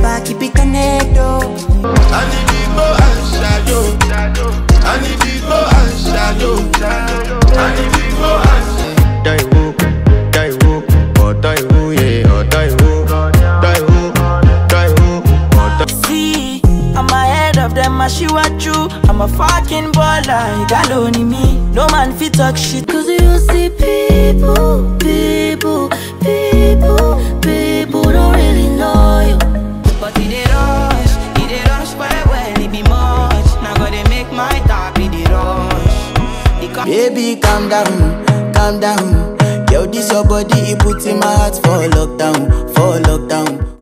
forever, keep it connected. I need to go and shadow. I need to go and shadow. I need to go and Daiwu, Daiwu, oh Daiwu, yeah, oh Daiwu, Daiwu, Daiwu, oh Daiwu. See, I'm ahead of them, I shoot at you. I'm a fucking baller, you got only me. No man fit talk shit. Cause you see people, people, people, people don't really know you. But it dey rush, it dey rush well well, it be much. Now gotta make my top, it dey rush. The co- Baby, calm down, calm down. Yo, this your body, it puts in my heart for lockdown, for lockdown,